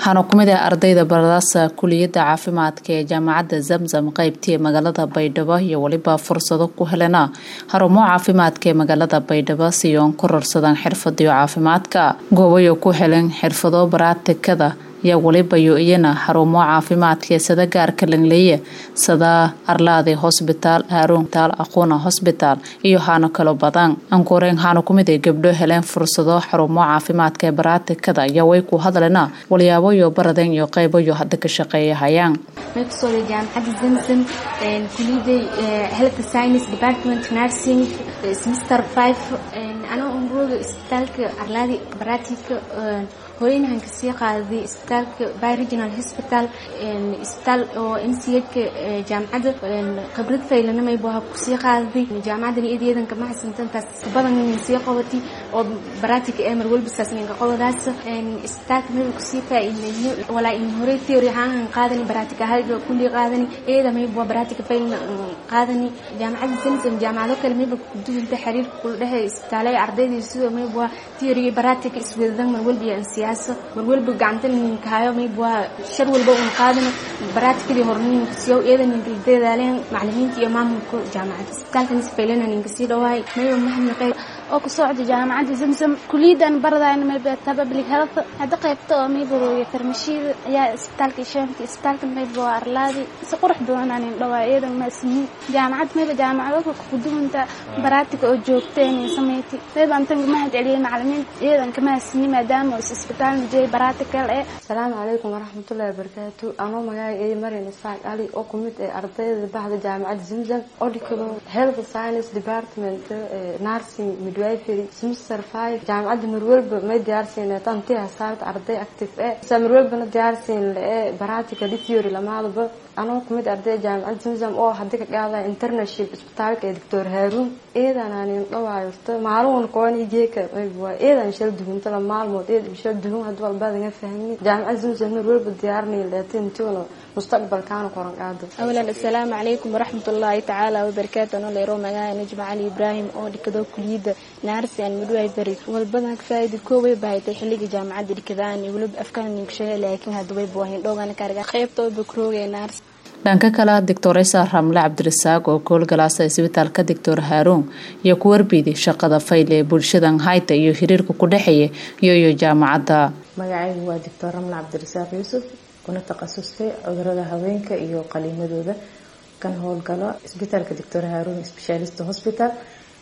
waxaana ku mid ah ardayda baradaasa kuliyadda caafimaadka ee jaamacadda zamzam qeybtii magaalada baydhabo iyo weliba fursado ku helena xarumo caafimaadka ee magaalada baydhabo si oon ku rarsadaan xirfadiyo caafimaadka goobayo ku helen xirfado baraatikada yaa welibayo iyana xarumo caafimaadka ee sada gaarka langleeye sada arlaade hosbitaal haaruuntaal aquuna hosbitaal iyo haano kalo badan ankuureen haana kumid ay gabdho heleen fursado xarumo caafimaadka ee baraatikada ayaa way ku hadlena walyaaboyo baradeen iyo qeybayo hadda ka shaqeeya hayaan megsooda jaamacadda zamzam kuliyaday health science department nursing semester five anoo umrooda isbitaalka arlaadi baraatika hooyanahan kasii qaaday isbitaalka by regional hospital isbitaal oo m c h-ka jaamacadda khibrad faylanamay buu ha kusii qaaday jaamacadan iyadayadanka ma xasantantaas badan sii qabatay oo baraatika ee mar walbasaas ninka qodadaas isbitaalka maba kusii faa'iideeyo walaa in hore theory ahaan qaadani baraatika halga kulli qaadani iyada mayb waa baraatika faylan qaadani jaamacadda zamzam jaamacado kale mayba kuduwinta xiriirka kula dhexe isbitaalaya ardayda sidoo mayb waa theory iyo baraatika iswadadan mar walba iyo ansiyaasa mar walba gacanta ninkahayo mayb waa shar walba un qaadani baraatikadii horninka siyo iyada ninka dadaaleen macalimiinta iyo maamulka jaamacadda isbitaalka nis faylana ninka sii dhawaay mayba mahadnaqay oo ku socda jaamacadda zamzam kuliyadan baradayna mayba ta public health hadda qaybta oo mayba rooya farmashiida ayaa isbitaalka ishaanti isbitaalka mayba waa arlaadi si qurux badan aan dhawaa iyadan ma ismiin jaamacad mayba jaamacado ku duwanta baraatika oo joogteen sameeytay mayba antan mahad celiyay macalimiinta iyadan kama ismiin maadaama is isbitaal najay baraatikal ee asalaamu calaykum waraxmatullaahi wabarakaatu anoo magaaga eedi marian isfaaq ali oo kumid ee ardayda baxda jaamacadda zamzam oo dhikado health science department nursing midwifery semester five jaamacadda marwalba may diyaarsiin tanti hasaarta arday active ee sa marwalbana diyaarsiin lee baraatika theory lamaadaba anoo kumid arday jaamacadda zamzam oo hadda ka qaadaya internship isbitaalka ee doctor haaruun eedan aanin dhawaayirto maalin koon ijeeka waa eedan shal duhuntala maalmood eedan shal duhun hadda walbaadanga fahmin jaamacadda zamzam marwalba diyaarnay leetintiona mustaqbalkaana qoran qaado awalan assalaamu calaykum waraxmatullaahi tacaala wabarakaatu anoo leero magaca najma cali ibraahim oo dhikado kuliyadda naarsi aan midwifery walbadan ka faa'iida kooway bahatay xilliga jaamacadda dhikadaan iyo weliba afkaan ninka sheegay laakiin hadda way buuhayn dhoogan kaarga qaybta oo bakroogay naarsi dhanka kale doctoresa ramle cabdirasaaq oo koolgalaasa isbitaalka doctor haaruun iyo ku warbiiday shaqada fayl ee bulshadan hayta iyo xiriirka ku dhexeeya iyo iyo jaamacadda magacaygu waa doctor ramle cabdirasaaq yuusuf kuna takhasustay cudurada haweenka iyo qaliimadooda kan howlgalo isbitaalka doctor haaruun specialist hospital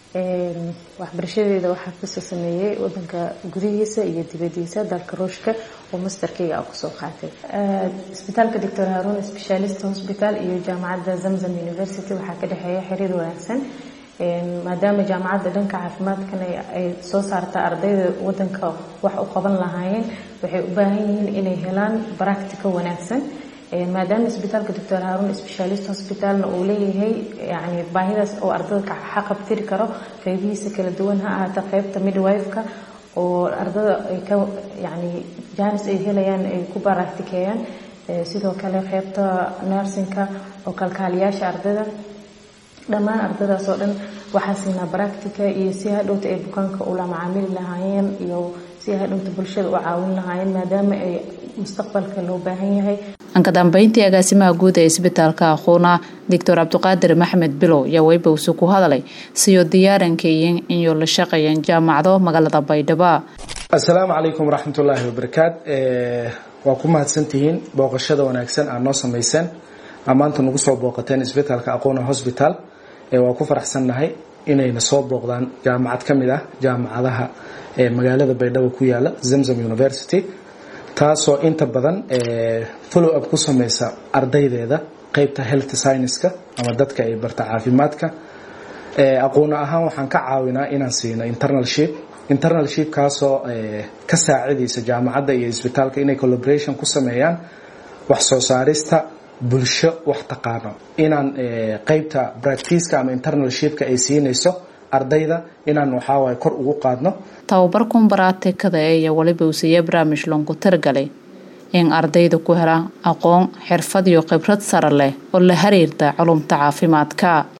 waxbarashadeeda waxaa kasoo sameeyey wadanka gudihiisa iyo dibadiisa dalka ruushka oo masterkeyga a kusoo qaatay isbitaalka doctor haaruun specialist hospital iyo jaamacadda zamzam university waxaa ka dhexeeya xiriir wanaagsan maadaama jaamacadda dhanka caafimaadkan ay soo saarta ardayda wadanka wax u qaban lahaayeen waxay u baahan yihiin inay helaan baractica wanaagsan maadaama isbitaalka doctor haaruun specialist hospitalna uu leeyahay yani baahidaas oo ardada xaqabtiri karo qeybihiisa kala duwan ha ahaata qeybta midwife-ka oo ardada ay ka yani jaanis ay helayaan ay ku baractikeeyaan sidoo kale qeybta nursingka oo kalkaaliyaasha ardada dhammaan ardadaas oo dhan waxaa siinaa baractica iyo si hadhowta ay bukaanka ula macaamili lahaayeen iyo si hadhowta bulshada u caawin lahaayeen maadaama ay mustaqbalka loo baahan yahay anka dambeyntii agaasimaha guud ee isbitaalka aquuna doctor cabdiqaadir maxmed bilow yaa weybawse ku hadlay siyo diyaarankeeyin inyo la shaqeeyeen jaamacado magaalada baydhabo assalaamu calaykum waraxmatullaahi wabarakaat waa ku mahadsantihiin booqashada wanaagsan aad noo samayseen aa maanta nagu soo booqateen isbitaalka aquuna hosbital waa ku faraxsannahay inayna soo booqdaan jaamacad ka mid ah jaamacadaha ee magaalada baydhabo ku yaala zamzam university taasoo inta badan follow up ku sameysa ardaydeeda qeybta health scienceska ama dadka ay barta caafimaadka aqoon ahaan waxaan ka caawinaa inaan siino internalship internalship kaasoo ka saacidaysa jaamacadda iyo isbitaalka inay collaboration ku sameeyaan wax soo saarista bulsho wax taqaano inaan qeybta bracticeka ama internalshipka ay siinayso ardayda inaan waxaawaay kor ugu qaadno tababarkun baraatikada iyo weliba uusiiya barnaamij loonku targalay in ardayda ku helaan aqoon xirfad iyo khibrad sare leh oo la xiriirta culumta caafimaadka